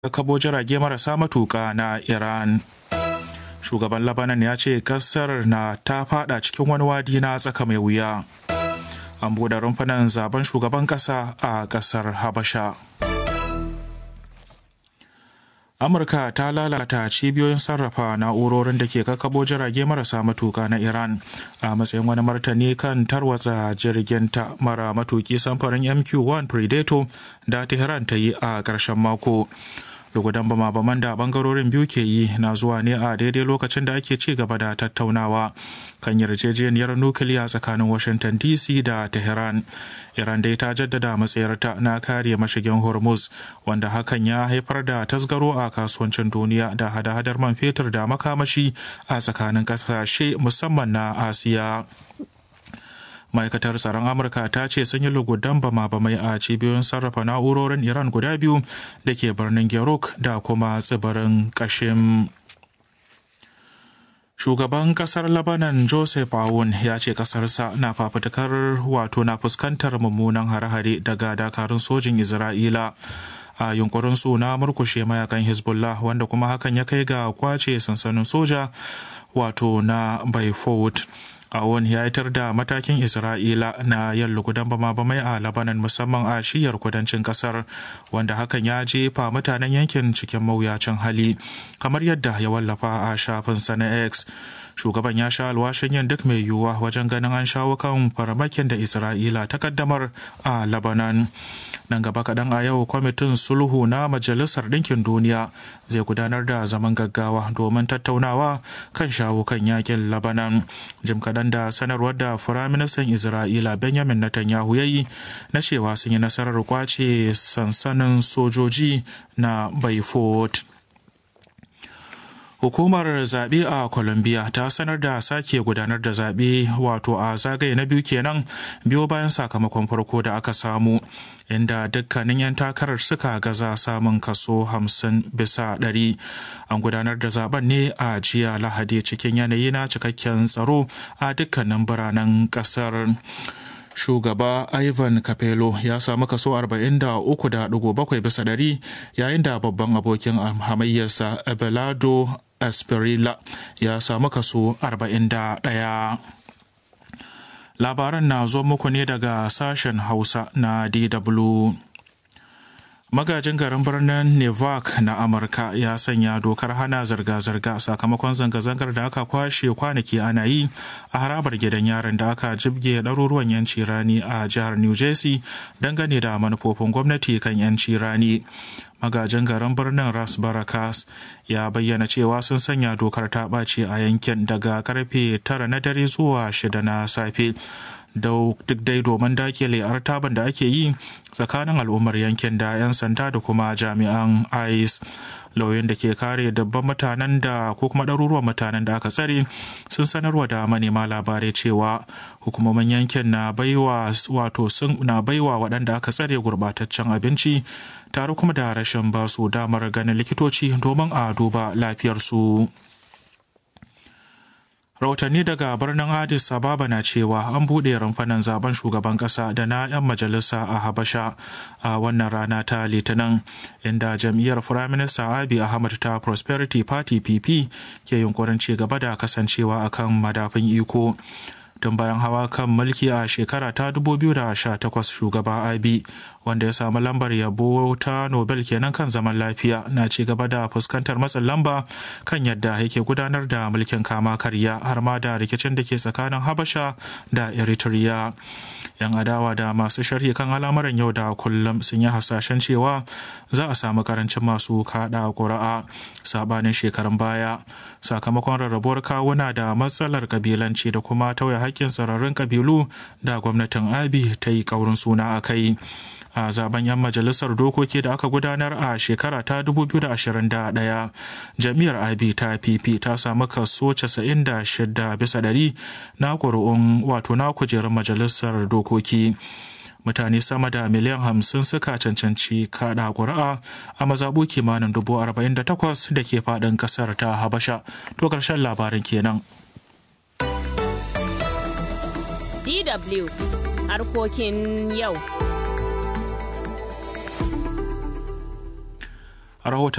kabo jirage marasa matuƙa na Iran. Shugaban Labanan ya ce kasar na ta fada cikin wani wadi na tsaka mai wuya. An buɗe rumfunan zaben shugaban ƙasa a ƙasar Habasha. Amurka ta lalata cibiyoyin sarrafa na'urorin da ke kakabo jirage marasa matuka na Iran a matsayin wani martani kan tarwatsa jirginta mara matuki samfarin MQ-1 Predator da Tehran ta yi a ƙarshen mako. lugudan bama-baman da bangarorin biyu ke yi na zuwa ne a daidai lokacin da ake ci gaba da tattaunawa kan yarjejeniyar nukiliya tsakanin washington dc da tehran iran dai ta jaddada matsayarta na kare mashigin hormuz wanda hakan ya haifar da tasgaro a kasuwancin duniya da hada-hadar man fetur da makamashi a tsakanin kasashe musamman na asiya ma'aikatar tsaron amurka ta ce sun yi lugudan bama-bamai a cibiyoyin sarrafa na'urorin iran guda biyu da ke birnin geruk da kuma tsibirin kashim shugaban kasar labanan joseph aoun ya ce kasarsa na fafutukar wato na fuskantar mummunan hare-hare daga dakarun sojin isra'ila a yunkurin su na murkushe mayakan hezbollah wanda kuma hakan ya kai ga kwace sansanin soja wato na baifot awon ya yitar da matakin isra'ila na yin lugudan bama-bamai a labanan musamman a shiyar kudancin kasar wanda hakan ya jefa mutanen yankin cikin mawuyacin hali kamar yadda ya wallafa a shafinsa na x shugaban ya sha alwashin yin duk mai yiwuwa wajen ganin an shawo kan farmakin da isra'ila ta kaddamar a labanan nan gaba kaɗan a yau kwamitin sulhu na majalisar ɗinkin duniya zai gudanar da zaman gaggawa domin tattaunawa kan shawo kan yakin labanan jim kaɗan da sanarwar da firaministan isra'ila benjamin netanyahu ya yi na cewa sun yi nasarar kwace sansanin sojoji na baifot Hukumar zaɓe a Colombia ta sanar da sake gudanar da zaɓe wato a zagaye na biyu kenan biyo bayan sakamakon farko da aka samu inda dukkanin 'yan takarar suka gaza samun kaso 50 bisa ɗari. An gudanar da zaben ne a jiya Lahadi cikin yanayi na cikakken tsaro a dukkanin biranen ƙasar. shugaba ivan capello ya samu kaso 43.7 bisa ɗari yayin da babban abokin hamayyarsa abelardo asperilla ya samu kaso 41 labaran na zo muku ne daga sashen hausa na dw magajin garin birnin nevak na amurka ya sanya dokar hana zirga-zirga sakamakon zanga-zangar da aka kwashe kwanaki ana yi a harabar gidan yaron da aka jibge ɗaruruwan yanci rani a jihar new jersey dangane da manufofin gwamnati kan yanci rani magajin garin birnin ras barakas ya bayyana cewa sun sanya dokar ta ɓace a yankin daga karfe tara na dare zuwa shida na safe duk dai domin dakile artaban da ake yi tsakanin al'ummar yankin da 'yan sanda da kuma jami'an ice lauyin da ke kare dabban mutanen da ko kuma ɗaruruwan mutanen da aka tsare sun sanarwa da manema labarai cewa hukumomin yankin na baiwa wato sun na baiwa waɗanda aka tsare gurbataccen abinci tare kuma da rashin basu damar ganin likitoci domin a duba lafiyarsu. rahotanni daga birnin addis ababa na cewa an buɗe rumfanan zaben shugaban ƙasa da na 'yan majalisa a habasha a wannan rana ta litinin inda jam'iyyar firaminista abi ahmad ta prosperity party pp ke yunkurin ci gaba da kasancewa akan madafin iko tun bayan hawa kan mulki a shekara ta 2018 shugaba abi wanda ya samu lambar yabo ta nobel kenan kan zaman lafiya na ci gaba da fuskantar matsin lamba kan yadda yake gudanar da mulkin kama karya har ma da rikicin da ke tsakanin habasha da eritrea yan adawa da masu sharhi kan al'amuran yau da kullum sun yi hasashen cewa za a samu karancin masu kada ƙuri'a sabanin shekarun baya sakamakon rarrabuwar kawuna da matsalar kabilanci da kuma tauye haƙƙin sararin kabilu da gwamnatin abi ta yi ƙaurin suna a kai a zaben 'yan majalisar dokoki da aka gudanar a shekara ta 2021 jam'iyyar abi ta pp ta samu kaso 96 bisa ɗari na ƙuri'un wato na kujerun majalisar dokoki mutane sama da miliyan hamsin suka cancanci kaɗa ƙuri'a a mazaɓu kimanin dubu arba'in da takwas da ke faɗin ƙasar ta habasha to ƙarshen labarin kenan DW harkokin yau. rahoton